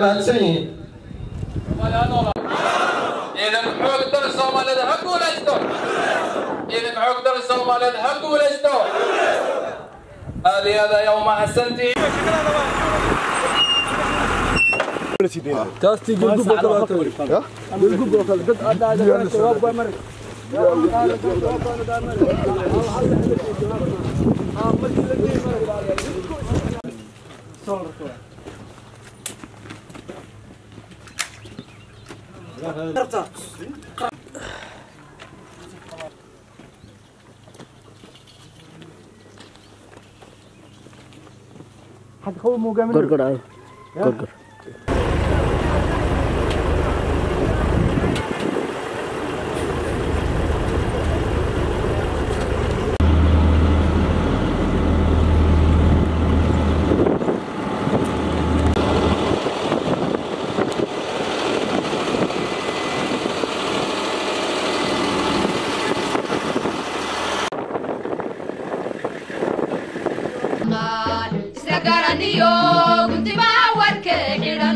mahadsan yihiin ciidan xoog dal soomaaliyeed ha guulaysto ciidan xoog dal soomaaliyeed ha guulaysto aad iyo aad ayaa u mahadsantihiin isla garaniyo guntimaha warka xidhan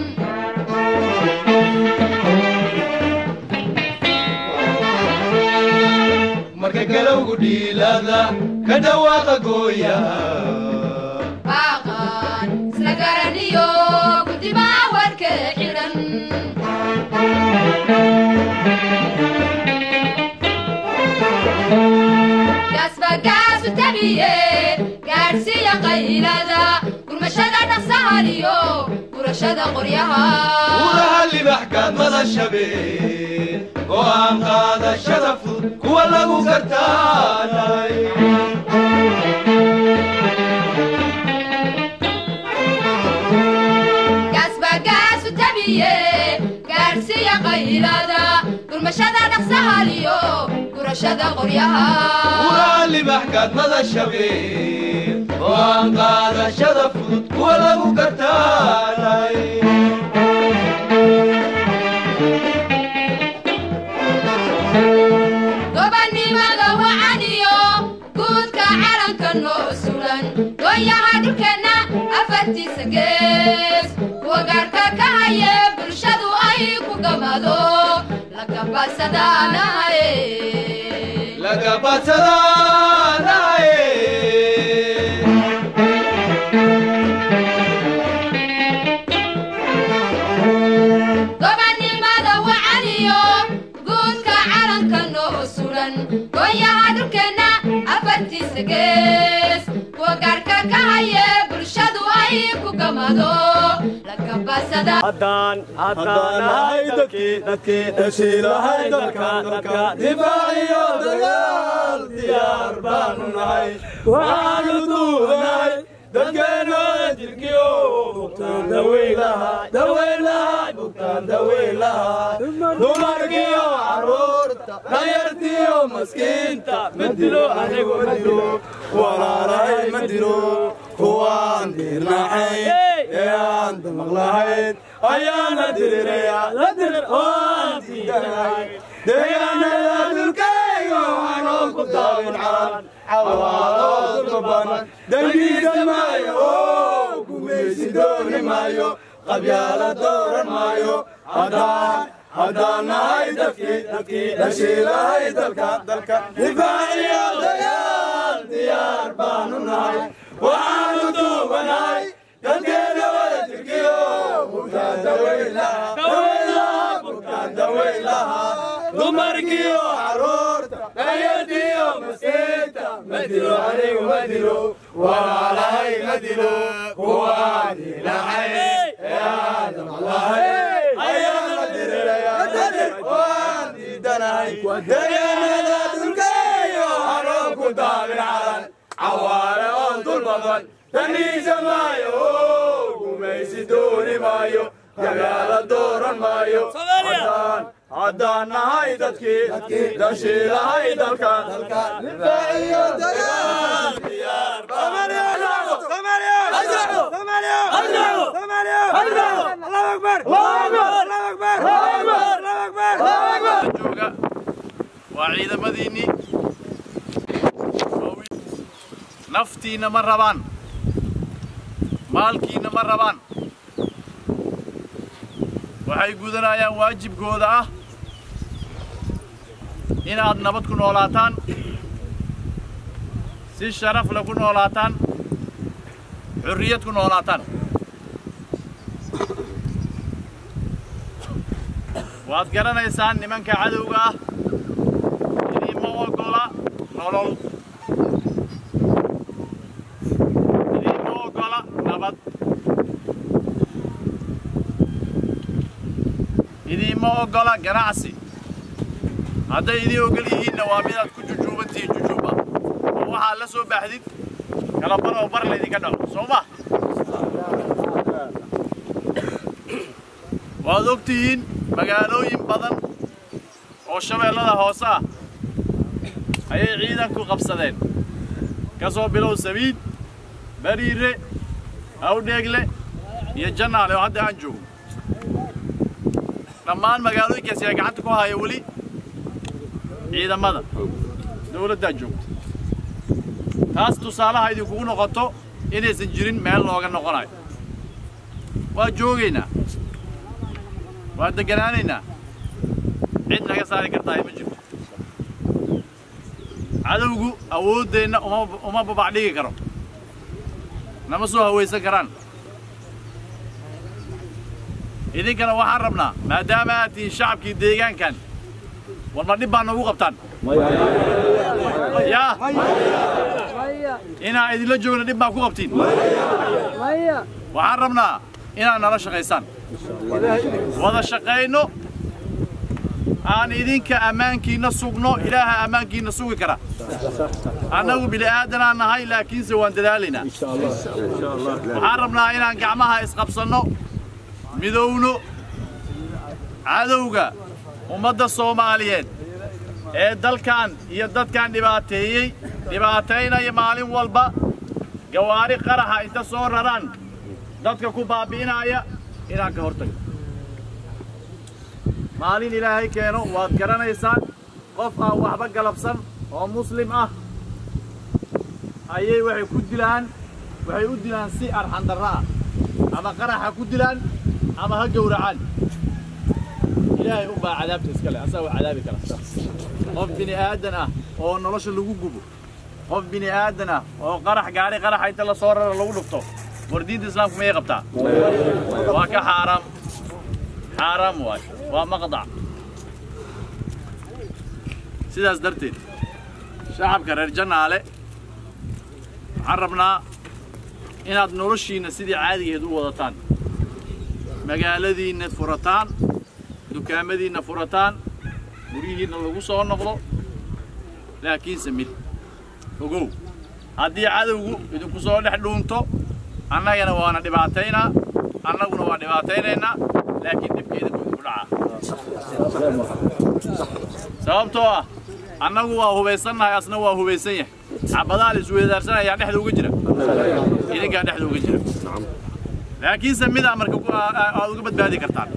marka galowgu dhiilada ka dhawaaqa gooya baaqan isla garaniyo guntimaha warka xidhan gaasbagaasu tabiye gaadhsiiya qaylada gurmashada dhaqsahaliyo gurashada qoryaha uraha libaxkaad madashabeen go'aan qaadashada fudud kuwa lagu gartaanay gaasbagaasu tabiye gaadhsiiya qaylada gurmashada dhaqsahaliyo gurashada qoryaha uraha libaxkaad madashabeen go'aan qaadashada fudud kuwa lagu gartaanay gobannimada wacaniyo guudka calanka noo sulan goonyaha dhulkeenna afartiisa gees kuwa gaadhka ka haye bulshadu ay ku gamado lagabasadaanahaye laga badsadaanaye gobannimada wacaniyo guudka calanka noo sulan goonyaha dhulkeenna afartiisa gees kuwa gaadhka ka haye bulshadu ay ku gamado lagabasada haddaan haddaanahay dadkii dadkii dhashiilahay dalka dalka difaaciyo dagaal diyaar baanu nahay waxaanu duubanahay dadkeena jirkiyo bugtaan daweylaha daweylaha bugtaan daweylaha dumarkiyo caruurta danyartiyo maskiinta ma dilo anigu ma dilo walaalahay ma dilo kuwaan diirnacayn ee aan damaq lahayn ayaana diriraya la dirir oo aan diidanahay deegaanada dhulkayga waxaanoo ku daawin calan xawaaloo dulbaban dangiisa maayo oo gumaysi dooni maayo qabyaala dooran maayo haddaan haddaan nahay dadkii dadkii dhashiilahay dalka dalka difaaciyo dagaal diyaar baanu nahay waxaanu duubanahay dadkeena wada jirkiyo bugtaan daweylaha daweylaha bugtaan daweylaha dumarkiyo caruurta dayartiyo maskiinta ma dilo anigu ma dilo walaalahay ma dilo kuwaan ilahay ee aadam lahay ayaan la diriraya dadir waan diidanahay deegaanada dhulkayo anoo ku daabin calan cawaale oo dul badan daniisa maayo oo gumaysi dooni maayo dagaala dooran maayo haddaan haddaan nahay dadkii dhashiilahay dalka difaaciyo dagaal diyaar jooga waa ciidamadiinnii naftiinna ma rabaan maalkiinna ma rabaan waxay gudanayaan waajibkooda ah inaad nabad ku noolaataan si sharaf leh ku noolaataan xurriyad ku noolaataan waad garanaysaan nimanka cadowga ah idiinma oggola nolol idiinma oggola nabad idiinma oggola ganacsi hadday idiin oggol yihiinna waa midaad ku jujuubantihiin jujuuba oo waxaad la soo baaxdid kala bar oo bar laydinka dhaco soo ma waad og tihiin magaalooyin badan oo shabeellada hoose ah ayay ciidanku qabsadeen ka soo bilow sabiid bariire awdheegle iyo jannaale oo hadda aan joogo dhammaan magaalooyinkaasi ay gacanta ku haya weli ciidamada dawladdaa joogta taas tusaalaha idinkugu noqoto inaysan jirin meel looga noqonayo waa joogaynaa waa degganaanaynaa cid naga saari kartaa ma jirto cadowgu awooddeenna uma uma babac dhigi karo nama soo hawaysan karaan idinkana waxaan rabnaa maadaama aad tihiin shacabkii deegaankan war ma dhib baa noogu qabtaan yaa inaan idinla joogna dhib baa ku qabtiin waxaan rabnaa inaad nala shaqaysaan wada shaqayno aan idinka ammaankiinna sugno ilaaha ammaankiinna sugi kara annagu bili'aadanaan nahay laakiinse waan dadaalaynaa waxaan rabnaa inaan gacmaha isqabsanno midowno cadowga ummadda soomaaliyeed ee dalkan iyo dadkan dhibaateeyey dhibaataynaya maalin walba gawaari qaraxa inta soo raraan dadka ku baabi'inaya inaan ka hortagno maalin ilaahay keeno waad garanaysaan qof aan waxba galabsan oo muslim ah ayay waxay ku dilaan waxay u dilaan si arxandarro ah ama qaraxa ku dilaan ama ha gowracaan ilaahay u baa cadaabta iska leh asaa waa cadaabi kara qof bini aadan ah oo nolosha lagu gubo qof bini aadan ah oo qarax gaari qaraxa inta la soo raro lagu dhufto war diinta islaamku mayay qabtaa waa ka xaaraam xaaraam waay waa maqdac sidaas darteed shacabka reer jannaale waxaan rabnaa inaad noloshiinna sidii caadigeed u wadataan magaaladiinna furataan dukaamadiinna furataan guryihiinna lagu soo noqdo laakiinse mid ogow haddii cadowgu idinku soo dhex dhuunto annagana waana dhibaataynaa annaguna waa dhibaataynaynaa laakiin dhibka idinku idinku dhacaa sababtoo ah annagu waa hubaysannahay asna waa hubaysan yahay xabadaha la isweydaarsanayaa dhexda uga jira idinkaa dhexda uga jira laakiinse midaa marka ku- aa- aa- aad uga badbaadi kartaan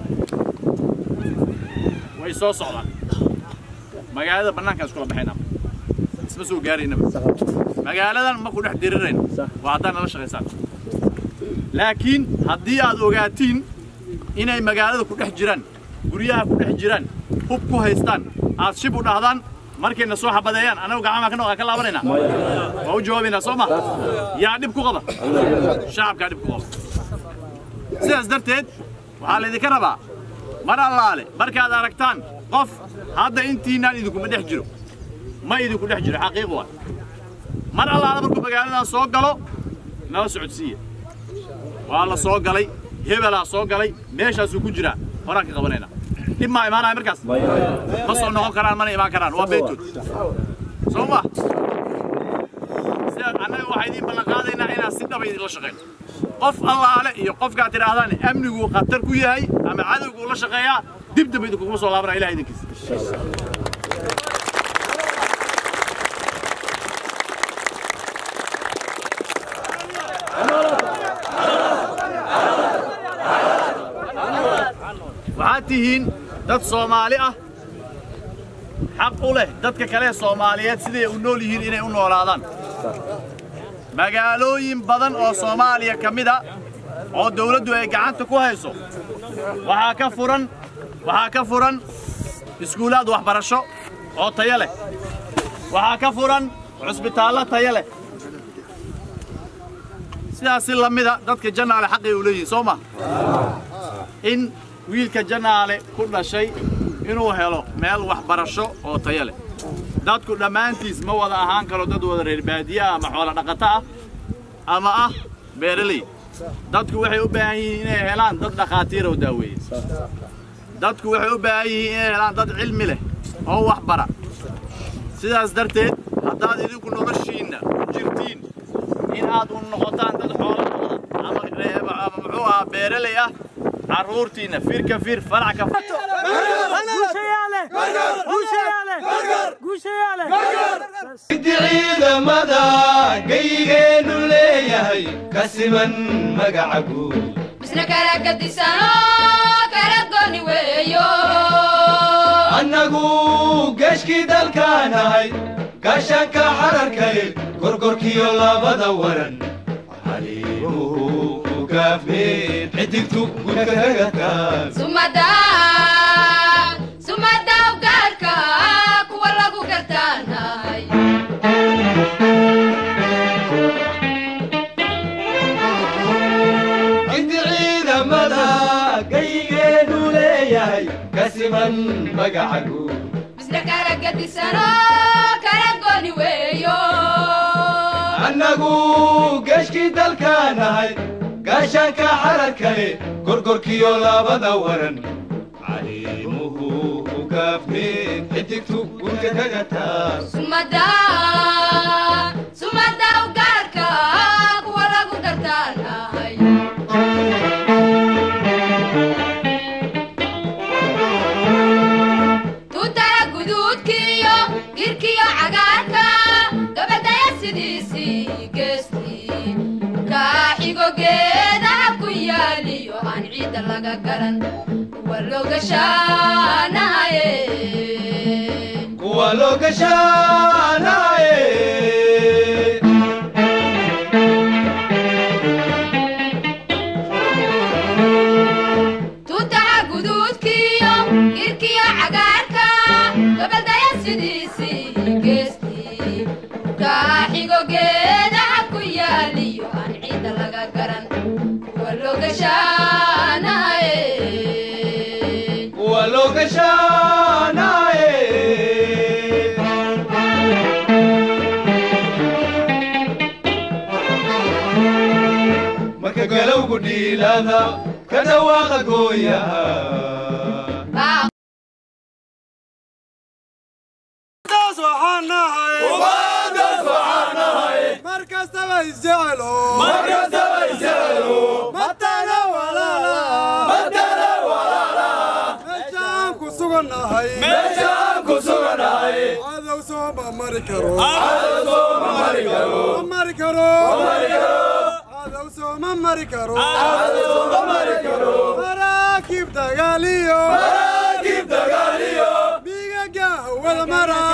way soo socdaan magaalada bannaankaan iskula baxaynaa isma soo gaaraynaba magaaladan ma ku dhex dirirayno waa haddaad nala shaqaysaan laakiin haddii aad ogaatiin inay magaalada ku dhex jiraan guryaha ku dhex jiraan hub ku haystaan aad shib u dhahdaan markayna soo xabadeeyaan annagu gacmaha ka noqaa ka laabanaynaa waa u jawaabaynaa soo ma yaa dhib ku qaba shacabkaa dhib ku qaba sidaas darteed waxaa laydinka rabaa mar allaale markaad aragtaan qof hadda intiinaan idinkuma dhex jiro ma idinku dhex jiro xaqiiq waa mar allaale markuu magaaladan soo galo nala socodsiiya waa la soo galay hebelaa soo galay meeshaasuu ku jiraa horaan ka qabanaynaa dhib maa imaanaya markaas ma soo noqon karaan mana imaan karaan waa beetood soo ma sidaas annaga waxaa idiin ballan qaadaynaa inaan si dhaba idinla shaqayno qof allaale iyo qofkaad tidhaahdaan amnigu khatar ku yahay ama cadowgu la shaqeeyaa dib dambe idinkuguma soo laabanaya ilaha idinkiisa waxaad tihiin dad soomaali ah xaq u leh dadka kale ee soomaaliyeed siday u nool yihiin inay u noolaadaan magaalooyin badan oo soomaaliya ka mid a oo dawladdu ay gacanta ku hayso waxaa ka furan waxaa ka furan iskuulaad waxbarasho oo tayo leh waxaa ka furan cusbitaallo tayo leh sidaas si lamida dadka jannaale xaqay u leeyihiin soo ma in wiilka jannaale ku dhashay inuu helo meel waxbarasho oo tayo leh dadku dhammaantiis ma wada ahaan karo dad wada reer baadiye ah ama xoolo dhaqato ah ama ah beeraley dadku waxay u baahan yihiin inay helaan dad dhakhaatiir oo daaweeye dadku waxay u baahan yihiin inay helaan dad cilmi leh oo wax bara sidaas darteed haddaad idinku noloshiinna ku jirtiin in aad u noqotaan dad xoolo dhaqda ama reeba ama muxuu ahaa beeraley ah carruurtiinna firka fir farac ka inti ciidamada geygeennu leeyahay ka siman magaca guud misna kala gadisano kala gooni weeyo annagu geeshkii dalkaanahay gaashaanka xararkale gorgorkiyo labada waran xaliimuhu ku gaafmeen xidigtu gudka kaga taag sumada sumada ugaarka kuwa lagu gartaanahay inti ciidamada geygeennu leeyahay ka siman magaca guud misna kala gadisano kala gooni weeyo annagu geeshkii dalkaanahay gaashaanka xararkale gorgorkiyo labada waran caliimuhu ku gaafmeen xidigtu gudka kaga taag sumada sumada ugaarka kuwa lagu gartaanahay tutara guduudkiyo girkiyo cagaarka gabadhaya sidiisii geestii kaaxigo geedaha ku yaaliyo aan ciidda laga garan kuwa loogashaanahaye kuwa loo gashaanaye tutaha guduudkiyo girkiyo cagaarka gabadhaya sidiisii geestii kaaxigo geedaha ku yaaliyo aan ciidda laga garan kuwa loogashaanahaye kuwa loo gashaanaye marka galowgu dhiilada ka dhawaaqa gooyaha Baa- markastaba isjecelo matana walaala meesha aan ku sugannahay cadow soo ma mari karo ma mari karo cadow soo ma mari karo maraakiib dagaaliyo bigaga hawada mara